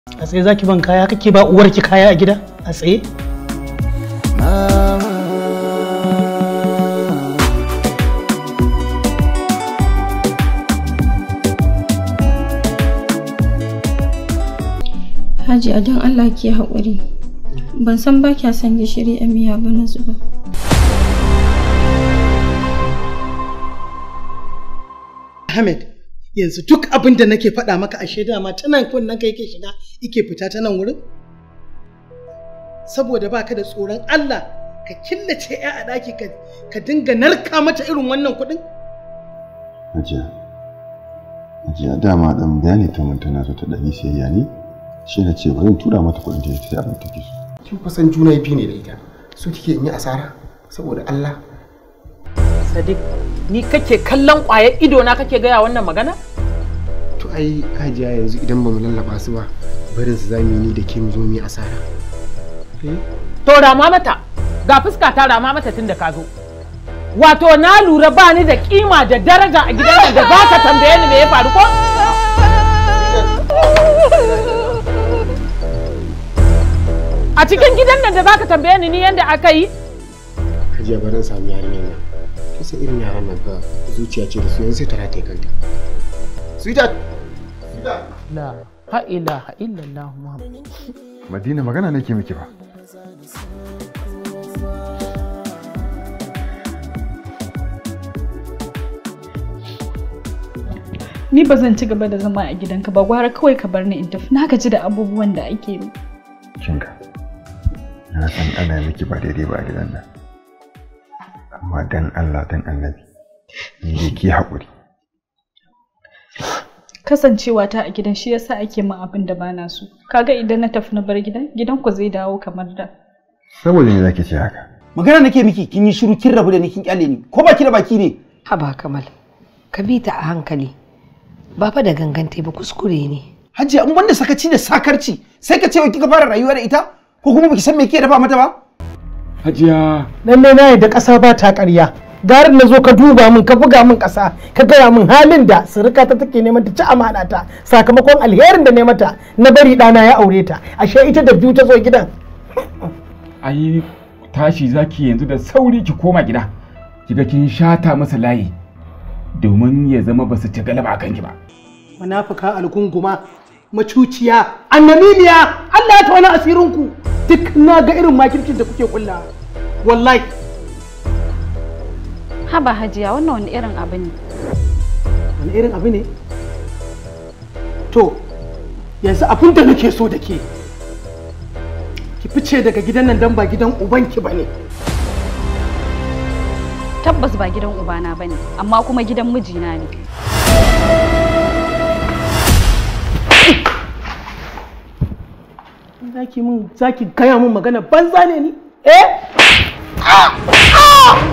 a tsaye zaki ban kaya kake ba uwarki kaya a gida a tsaye Hajiya don Allah ki haƙuri. Ban san ba kya son gishiri a miya ba na zuba. Ahmed yanzu duk abin da nake faɗa maka a shaida ma ta nan kunnen kai ke shiga ike fita ta nan wurin saboda baka da tsoron Allah ka killace ya a ɗaki ka dinga narka mata irin wannan kuɗin Hajiya. Hajiya dama dan bayani ta mun tana so ta ɗani sayayya ne. Shi na ce bari in tura mata kuɗin ta sai abin take so. kin kusan juna biyu ne da ita su kike in yi asara saboda Allah Sadiq, ni kake kallon ƙwayar ido na kake gaya wannan magana? to ai hajiya yanzu idan ba mu lallaba su ba barin su zamu yi ni da ke mu zo mu yi asara To rama mata, ga fuska ta rama mata tun da ka zo. Wato na lura ba ni da kima da daraja a gidan nan da za ka tambaye ni me ya faru ko? A cikin gidan nan da za ka tambaye ni ni yadda aka yi? hajiya barin samu yarinyar nan kisa irin yaran nan fa zuciya ce da su yanzu sai ta rataye kanta sweetheart La ha ilaha illallah Muhammad. Madina magana nake miki ba. Ni ba zan ci gaba da zama a gidanka ba gwara kawai ka bar ni in tafi na gaji da abubuwan da ake yi. Kinga. Na san ana miki ba daidai ba a gidan nan. Amma dan Allah dan Annabi. Ni dai ki haƙuri. Kasancewa ta a gidan shi yasa ake min abin da bana so. Kaga idan na tafi na bar gidan gidan ku zai dawo kamar da. Saboda ne zaki ce haka. magana nake miki kin yi shiru kin rabu da ni kin kyale ni ko baki da baki ne Haba Kamal, ka bi ta a hankali. Ba fa da gangante ba kuskure ne. hajiya in banda sakaci da sakarci sai ka ce wai kika fara rayuwa da ita ko kuma baki san me kike dafa mata ba Hajiya. lalle na yadda ƙasa ba ta ƙarya garin na zo ka duba min ka buga min ƙasa ka gaya min halin da surika ta take neman ta ci amana ta sakamakon alherin da ne mata na bari ɗana ya aure ta ashe ita da biyu ta zo gidan Ai tashi zaki yanzu da sauri ki koma gida. Kiga kin shata masa layi domin ya zama ba su ci galaba a kanki ba. munafuka algunguma macuciya annamimiya Allah ya tona asirinku duk na ga irin makircin da kuke kulla wallahi Haba hajiya wannan wani irin abu ne. wani irin abu ne to yanzu abin da nake so da ke ki fice daga gidan nan dan ba gidan ubanki ba ne Tabbas ba gidan ubana bane amma kuma gidan mijina ne. zaki mun zaki gaya mun magana banza ne ni eh